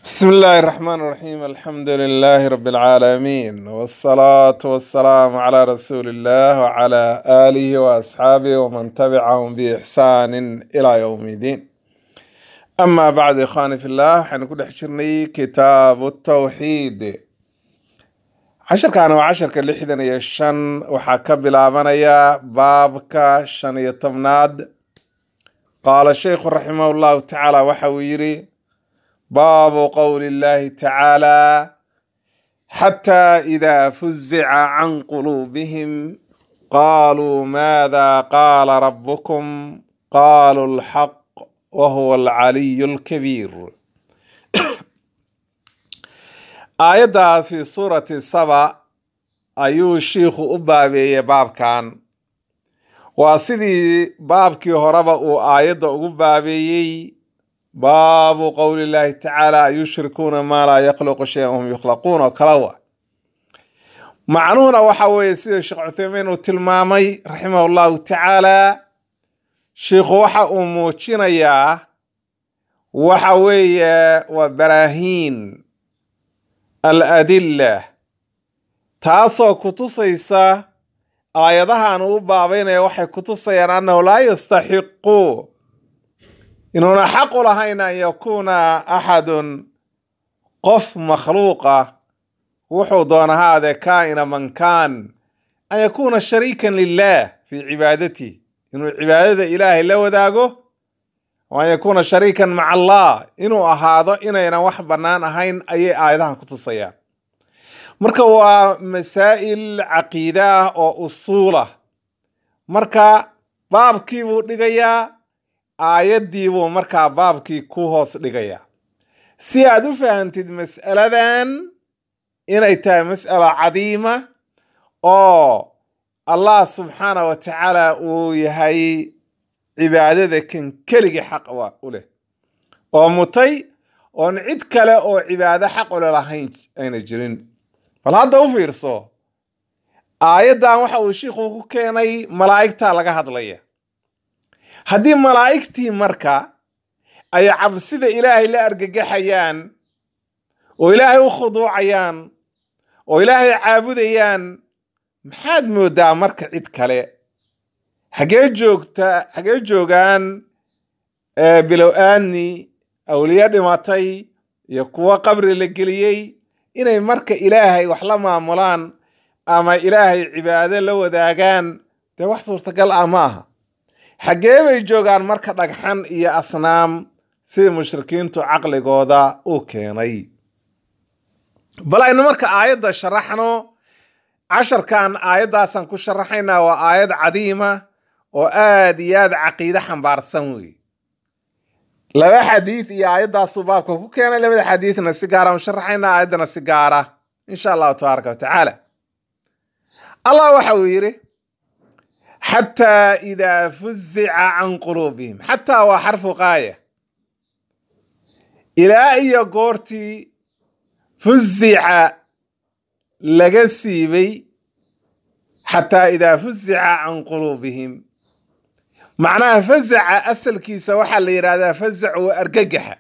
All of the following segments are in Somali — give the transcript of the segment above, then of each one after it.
بسم الله الرحمن الرحيم الحمد لله رب العالمين والصلاة والسلام على رسول الله وعلى آله وأصحابه ومن تبعهم بإحسان إلى يوم الدين أما بعد إخواني في الله حنكون حشرني كتاب التوحيد عشر كانوا عشر كاللحدن يشن وحكى بلابنيا بابك شن يتمناد قال الشيخ رحمه الله تعالى وحويري باب قول الله تعالى حتى إذا فزع عن قلوبهم قالوا ماذا قال ربكم قالوا الحق وهو العلي الكبير آية في سورة سبع أيو الشيخ أبابي باب كان وسيدي بابكي هربا آية أبابي baabu qowli llaahi tacaala yushrikuuna maa laa yakhluqu shayan wahum yukhlaquun oo kala wa macnuhuna waxa weeye sida sheekh cuthaymiin uu tilmaamay raximah llahu tacaala sheikhu waxa uu muujinayaa waxa weeye waa baraahiin al adilla taasoo kutusaysa aayadahan uu baabaynaya waxay kutusayaan annahu laa yastaxiqu inuuna xaq u lahayn an yakuuna axadun qof makhluuqa wuxuu doona haade kaa'ina man kaan an yakuuna shariikan lilah fii cibaadati inuu cibaadada ilaahay la wadaago o an yakuuna shariikan maca allah inuu ahaado inaynan wax bannaan ahayn ayay aayadahan ku tusayaan marka waa masaa'il caqiida ah oo usuulah marka baabkii buu dhigayaa aayaddii buu markaa baabkii ku hoos dhigayaa si aad u fahantid mas'aladan inay tahay mas'ala cadiima oo allah subxaana wa tacaala uu yahay cibaadada kan keligii xaq u leh oo mutay oon cid kale oo cibaado xaq ule lahayn ayna jirin bal hadda u fiirso aayaddan waxa uu shiikhu ku keenay malaa'igtaa laga hadlaya haddii malaa'igtii marka ay cabsida ilaahay la argagaxayaan oo ilaahay u khuduucayaan oo ilaahay caabudayaan maxaad moodaa marka cid kale hagee joogta hagee joogaan bilow aadni awliye dhimatay iyo kuwo qabri la geliyey inay marka ilaahay wax la maamulaan ama ilaahay cibaado la wadaagaan dee wax suurtagal ah ma aha xaggee bay joogaan marka dhagxan iyo asnaam sida mushrikiintu caqligooda u keenay bal aynu marka aayadda sharaxno casharkan aayaddaasaan ku sharaxaynaa waa aayad cadiima oo aad iyo aad caqiide xambaarsan wey laba xadiid iyo aayaddaasuu baabka ku keenay labada xadiidna si gaaraan u sharaxaynaa aayaddana si gaara insha allahu tabaaraka wa tacaala allah waxa uu yidhi xataa idaa fuzica can quluubihim xataa waa xarfu qaaya ilaa iyo goortii fuzica laga siibay xataa idaa fuzica can quluubihim macnaha fazaca asalkiisa waxaa la yidhahdaa fazac waa argagaxa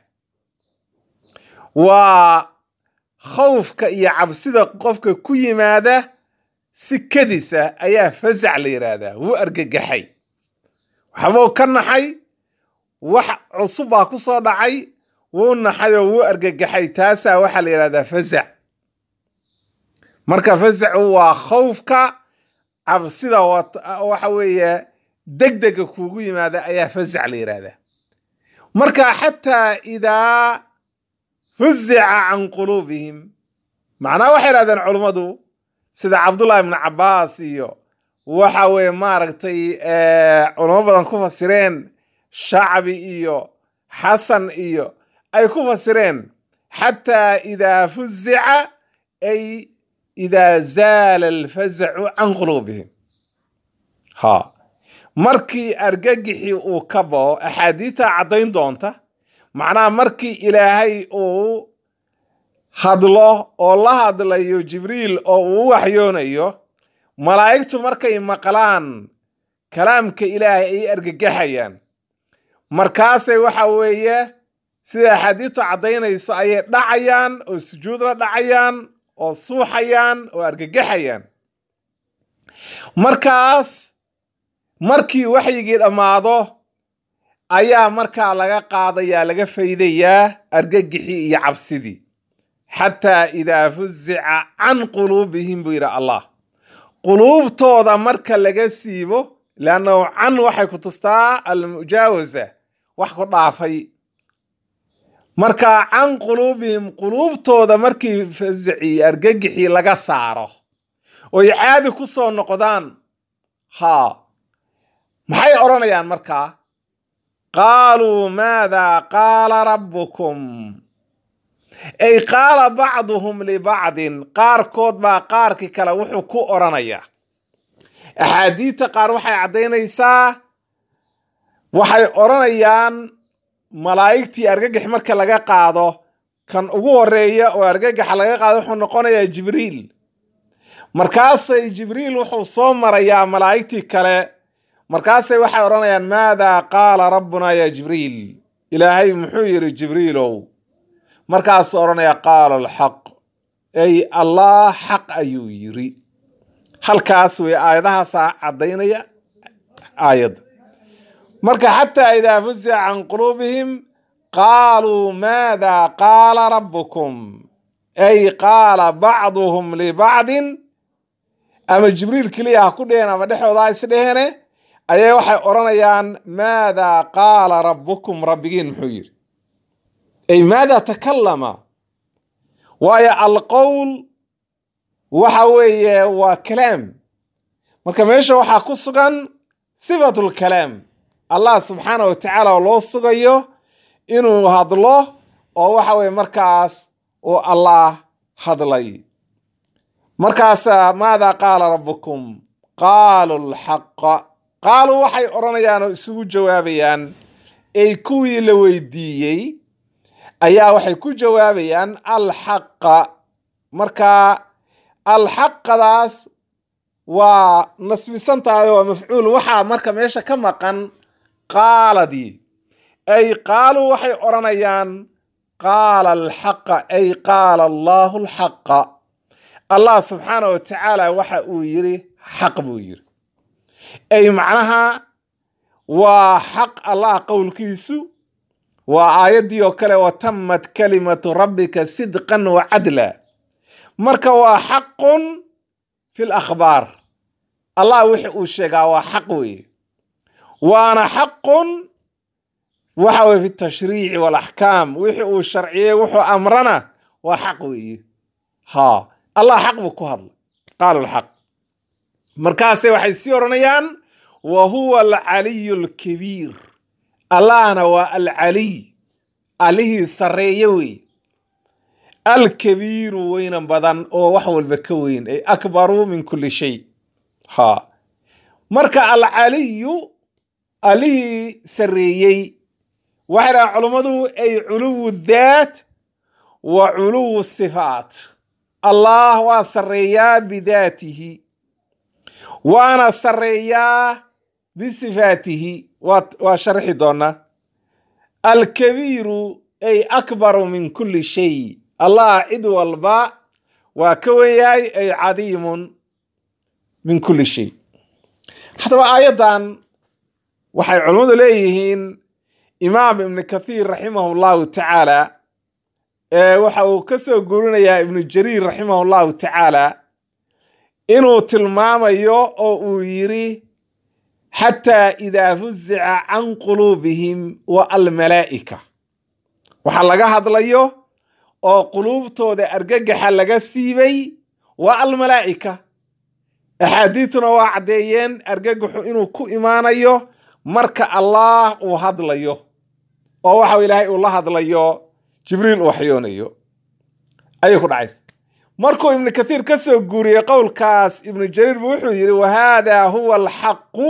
waa khawfka iyo cabsida qofka ku yimaada si kadisa ayaa fasac la yidhaahdaa wuu argagaxay waxbuu ka naxay wax cusub baa ku soo dhacay wuu naxay oo wuu argagaxay taasaa waxaa la yidhahdaa fasac marka fasacu waa khawfka cabsida waxa weeye degdega kuugu yimaada ayaa fasac la yidhaahdaa marka xataa idaa fuzica can quluubihim macnaha waxay yidhahdeen culummadu sida cabdullahi ibnu cabbaas iyo waxa weeye maaragtay culamo badan ku fasireen shacbi iyo xasan iyo ay ku fasireen xataa idaa fuzica ay idaa zaala alfazacu can quluubihim ha markii argagixii uu ka bao axaadiidta caddayn doonta macnaha markii ilaahay uu hadlo oo la hadlayo jibriil oo uu u waxyoonayo malaa'igtu markay maqlaan kalaamka ilaahay ay argagaxayaan markaasay waxa weeye sida axaadiistu caddaynayso ayay dhacayaan oo sujuud la dhacayaan oo suuxayaan oo argagaxayaan markaas markii waxyigii dhammaado ayaa markaa laga qaadayaa laga faydayaa argagixii iyo cabsidii xataa idaa fuzica can quluubihim buu yidhi allah quluubtooda marka laga siibo leannahu can waxay ku tustaa almujaawasa wax ku dhaafay marka can quluubihim quluubtooda markii fasicii argagixii laga saaro oy caadi ku soo noqdaan haa maxay odhanayaan markaa qaaluu maadaa qaala rabbukum ay qaala bacduhum libacdin qaarkood baa qaarkii kale wuxuu ku odhanayaa axaadiidta qaar waxay caddaynaysaa waxay odhanayaan malaa'igtii argagax marka laga qaado kan ugu horeeya oo argagaxa laga qaado wuxuu noqonayaa jibriil markaasay jibriil wuxuu soo marayaa malaa'igtii kale markaasay waxay odhanayaan maadaa qaala rabbunaa yaa jibriil ilaahay muxuu yidhi jibriilow markaasuu odhanaya qaala alxaq ay allah xaq ayuu yidhi halkaas way aayadahaasaa caddaynaya aayadda marka xataa idaa fuzica can quluubihim qaaluu maadaa qaala rabbukum ay qaala bacduhum libacdin ama jibriil keliya ha ku dheheen ama dhexooda ha is dheheene ayay waxay odhanayaan maadaa qaala rabbukum rabbigiin muxuu yidhi ay maadaa takallama waayo alqowl waxa weeye waa kalaam marka meesha waxaa ku sugan sifatulkalaam allah subxaana wa tacaala oo loo sugayo inuu hadlo oo waxa weye markaas uu allah hadlay markaasa maadaa qaala rabbukum qaalu lxaqa qaaluu waxay odhanayaan oo isugu jawaabayaan ay kuwii la weydiiyey ayaa waxay ku jawaabayaan alxaqa marka alxaqadaas waa nasbisantahay waa mafcuul waxaa marka meesha ka maqan qaaladii ay qaaluu waxay odhanayaan qaala alxaqa ay qaala allaahu alxaqa allah subxaana wa tacaala waxa uu yidhi xaq buu yidhi ay macnaha waa xaq allah qowlkiisu waa aayaddii oo kale watammat kalimatu rabbika sidqan wa cadla marka waa xaqun fi lakhbaar allah wixi uu sheegaa waa xaq weeye waana xaqun waxa weye fi tashriici walaxkaam wixi uu sharciyey wuxuu amrana waa xaq weeye ha allah xaq buu ku hadlay qaalu lxaq markaase waxay sii odhanayaan wa huwa alcaliyu alkabiir allahna waa alcaliy allihii sarreeye wey alkabiiru weynan badan oo wax walba ka weyn ay akbaru min kulli shay ha marka alcaliyu allihii sarreeyey waxay dhahaan culummadu ay culuwu daat wa culuwu sifaat allah waa sarreeyaa bidaatihi waana sarreeyaa bisifaatihi waa sharxi doonaa alkabiiru ay akbaru min kulli shay allah cid walba waa ka wenyahay ay cadiimun min kulli shay haddaba aayaddan waxay culummadu leeyihiin imaam ibnu kathiir raximahu llahu tacaala waxa uu ka soo guurinayaa ibnu jariir raximahu llahu tacaala inuu tilmaamayo oo uu yidhi xataa idaa fuzica can quluubihim wa almalaa'ika waxaa laga hadlayo oo quluubtooda argagaxa laga siibay waa almalaa'ika axaadiituna waa caddeeyeen argagaxu inuu ku imaanayo marka allah uu hadlayo oo waxa ilaahay uu la hadlayo jibriil uu waxyoonayo ayay ku dhacaysa markuu ibnu kathiir ka soo guuriyey qowlkaas ibnu jariir bu wuxuu yidhi wa haadaa huwa alxaqu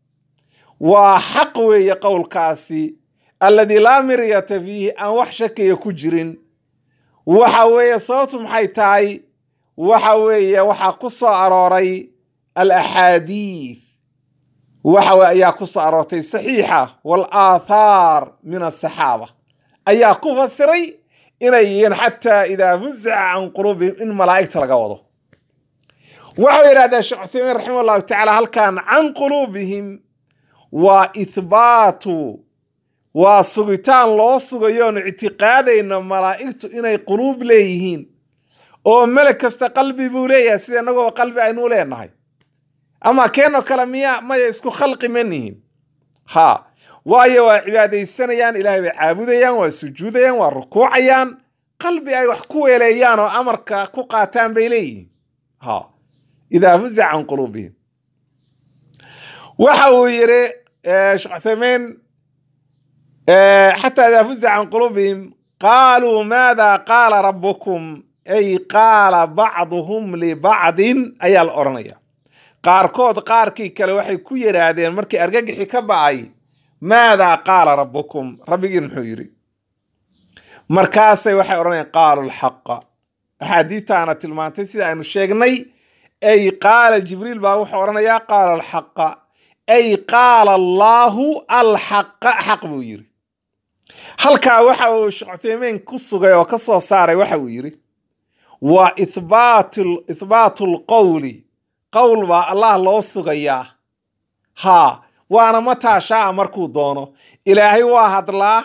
waa xaq weeye qowlkaasi alladii laa miryata fiihi aan wax shakiya ku jirin waxa weeye sababtu maxay tahay waxa weeye waxaa ku soo arooray alaxaadiid waxa weye ayaa ku soo aroortay saxiixa wal aathaar min asaxaaba ayaa ku fasiray inay yihiin xataa idaa fuzica can quluubihim in malaa'igta laga wado waxau yidhahdeen sheekh cuthaymiin raximah allahu tacaala halkan can quluubihim waa ithbaatu waa sugitaan loo sugayoon ictiqaadayna malaa'igtu inay quluub leeyihiin oo meleg kasta qalbi buu leeyahay sida innagoo qalbi aynuu leenahay ama keenoo kale miya maya isku khalqi ma nihin ha waayo waa cibaadaysanayaan ilaahay bay caabudayaan waa sujuudayaan waa rukuucayaan qalbi ay wax ku weeleeyaan oo amarka ku qaataan bay leeyihiin ha idaa fuzica can quluubihim waxa uu yidhi sheekh cuthaymiin xataa idaa fuzica can quluubihim qaaluu maada qaala rabbukum ay qaala bacduhum libacdin ayaa la odhanaya qaarkood qaarkii kale waxay ku yidhaahdeen markii argagixi ka ba'ay maadaa qaala rabbukum rabbigiin muxuu yidhi markaasay waxay odhanayaan qaalu lxaqa axaadiitaana tilmaantay sida aynu sheegnay ay qaala jibriil baa wuxuu odhanayaa qaala alxaqa ay qaala allaahu alxaqa xaq buu yidhi halkaa waxa uu sheekh cuthaymiin ku sugay oo ka soo saaray waxa uu yidhi waa ithbaatu lqowli qowl baa allah loo sugayaa haa waana mataa shaaa markuu doono ilaahay waa hadlaa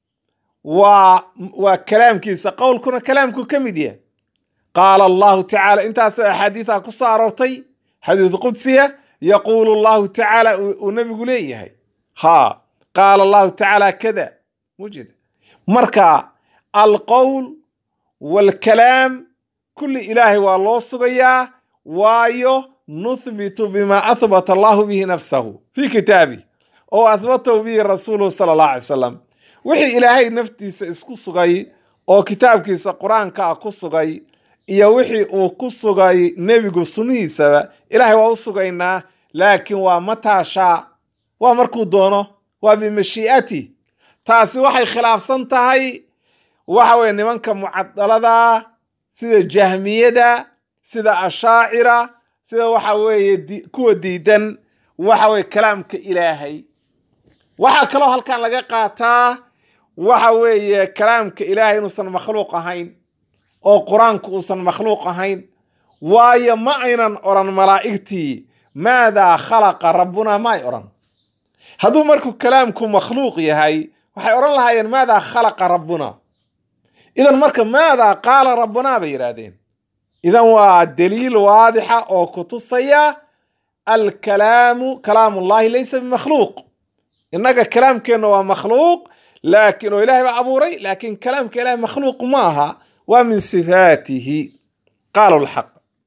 waa waa kalaamkiisa qowlkuna kalaamku ka mid yahay qaala allahu tacaala intaasoo axaadiiha ku soo aroortay xadiis qudsiya yaquulu allahu tacaala uu nebigu leeyahay haa qaala allahu tacaala kada mujeda marka alqowl waalkalaam kulli ilaahay waa loo sugayaa waayo nuthbitu bima ahbata allahu bihi nafsahu fii kitaabih oo ahbatahu bihi rasuuluhu sala allah alay salam wixii ilaahay naftiisa isku sugay oo kitaabkiisa qur-aanka ah ku sugay iyo wixii uu ku sugay nebigu sunnihiisaba ilaahay waa u sugaynaa laakiin waa mataashaa waa markuu doono waa bimashii'ati taasi waxay khilaafsan tahay waxa weye nimanka mucadalada sida jahmiyada sida ashaacira sida waxa weeye kuwa diidan waxa weye kalaamka ilaahay waxaa kaloo halkan laga qaataa waxa weeye kalaamka ilaahay inuusan makhluuq ahayn oo qur-aanku uusan makhluuq ahayn waayo ma aynan odhan malaa'igtii maadaa khalaqa rabbuna ma ay odhan hadduu markuu kalaamku makhluuq yahay waxay odhan lahaayeen maadaa khalaqa rabbuna idan marka maadaa qaala rabbuna bay yidhaahdeen idan waa daliil waadixa oo ku tusaya alkalaamu kalaamullahi laysa bimakhluuq innaga kalaamkeenna waa makhluuq laakiin oo ilahay baa abuuray laakiin kalaamka ilahay makhluuq ma aha waa min sifaatihi qaalu lxaq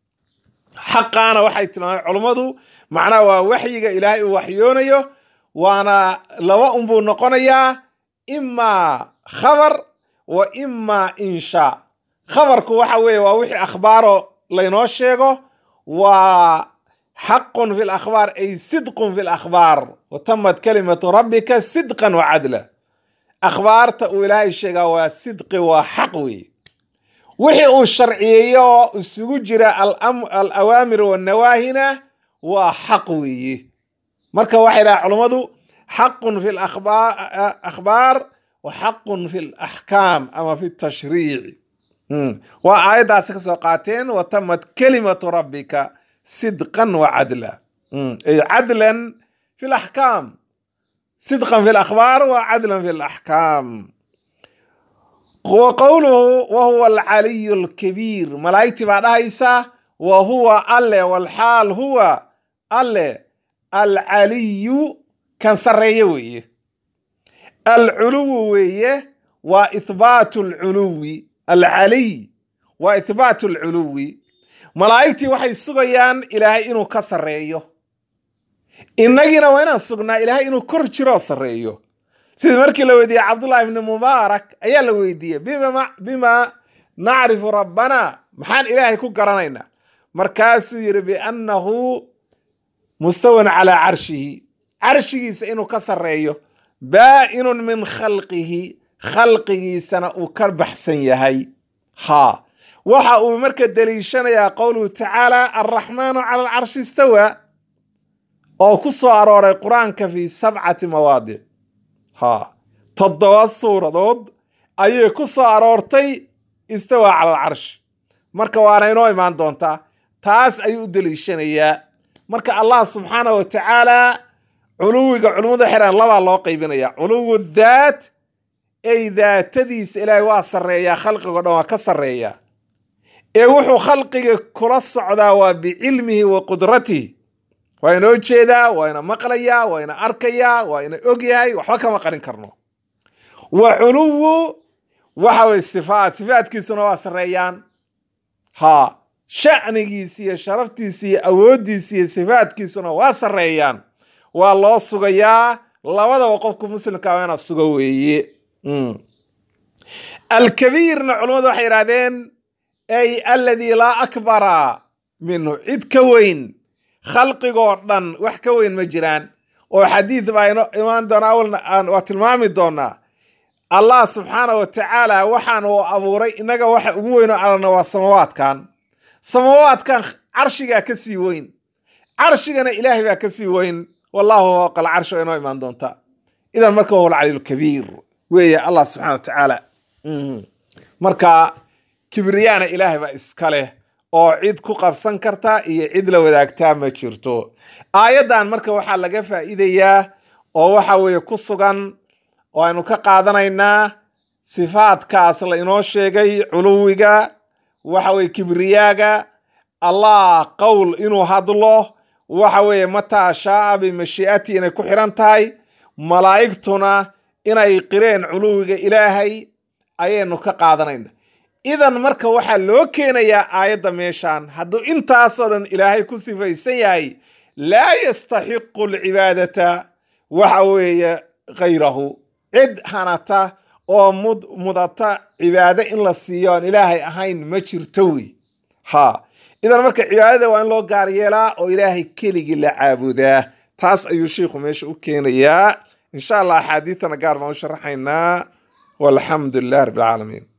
xaqaana waxay tilmaamay culummadu macnaha waa waxyiga ilaahay uu waxyoonayo waana laba unbuu noqonayaa imaa khabar wa imaa inshaa khabarku waxa weeye waa wixii akhbaaro laynoo sheego waa xaqun fi lakhbaar ay sidqun fi lakhbaar wa tamad kalimatu rabbika sidqan wa cadla akhbaarta uu ilaahay sheegaa waa sidqi waa xaq weeye wixii uu sharciyeeyo oo isugu jira alawaamir wanawaahina waa xaq weeye marka waxay dhaha culummadu xaqun fi akhbaar wa xaqun fi laxkaam ama fi tashriici waa aayaddaasi ka soo qaateen wa tamad kalimatu rabbika sidqan wa cadla ay cadlan fi laxkaam sidqan fi lakhbaar wa cadlan fi laxkaam wa qowluhu wa huwa alcaliyu alkabiir malaa'igtii baa dhahaysa wa huwa alle walxaal huwa alle alcaliyu kan sarreeye weeye alculuwu weeye waa ithbaatu alculuwi alcaliy waa ithbaatu alculuwi malaa'igtii waxay sugayaan ilaahay inuu ka sarreeyo innagiina waa inaan sugnaa ilaahay inuu kor jiroo sarreeyo sidii markii la weydiiyey cabdullahi ibni mubaarak ayaa la weydiiyey bima nacrifu rabbana maxaan ilaahay ku garanaynaa markaasuu yidhi biannahu mustawan calaa carshihi carshigiisa inuu ka sarreeyo baa'inun min khalqihi khalqigiisana uu ka baxsan yahay haa waxa uu marka deliishanayaa qowluhu tacaala alraxmaanu cala alcarshi istawa oo ku soo arooray qur-aanka fii sabcati mawaadic haa toddoba suuradood ayay ku soo aroortay istawaa cala alcarsh marka waana inoo imaan doontaa taas ayuu u deliishanayaa marka allah subxaana wa tacaala culuwiga culummada xiraan labaa loo qaybinaya culuwu daat ay daatadiisa ilaahay waa sarreeyaa khalqigo dhan waa ka sarreeyaa ee wuxuu khalqiga kula socdaa waa bicilmihi wa qudratihi waa ina jeedaa waa ina maqlayaa waa ina arkayaa waa ina ogyahay waxba kama qarin karno wa culuwu waxa weye sifaat sifaatkiisuna waa sarreeyaan ha shacnigiisi iyo sharaftiisi iyo awooddiisi iyo sifaatkiisuna waa sarreeyaan waa loo sugayaa labadaba qofku muslimka waa ina sugo weeye alkabiirna culummadu waxay yidhahdeen ay aladii laa akbara minhu cid ka weyn khalqigoo dhan wax ka weyn ma jiraan oo xadiid baa ino imaan doona awalna waa tilmaami doonaa allah subxaana wa tacaala waxaan uu abuuray innaga waxa ugu weynoo aragna waa samawaadkan samawaadkan carshigaa ka sii weyn carshigana ilaahay baa ka sii weyn wallahu fawqa alcarshi waa inoo imaan doonta idan marka huwa alcaliil kabiir weeye allah subxana wa tacaala marka kibriyaana ilaahay baa iska leh oo cid ku qabsan karta iyo cid la wadaagtaa ma jirto aayaddan marka waxaa laga faa'iidayaa oo waxa weeye ku sugan oo aynu ka qaadanaynaa sifaadkaas la inoo sheegay culuwiga waxa weye kibriyaaga allah qowl inuu hadlo waxa weeye mataa shaaa bimashii'ati inay ku xiran tahay malaa'igtuna inay qireen culuwiga ilaahay ayaynu ka qaadanayna idan marka waxaa loo keenayaa aayadda meeshan hadduu intaasoo dhan ilaahay ku sifaysan yahay laa yastaxiqu alcibaadata waxa weeye khayrahu cid hanata oo mud mudata cibaado in la siiyo aan ilaahay ahayn ma jirto wey ha idan marka cibaadada waa in loo gaar yeelaa oo ilaahay keligii la caabudaa taas ayuu sheikhu meesha u keenayaa insha allah axaadiidtana gaar baan u sharaxaynaa walxamdu lilah rabbi alcaalamiin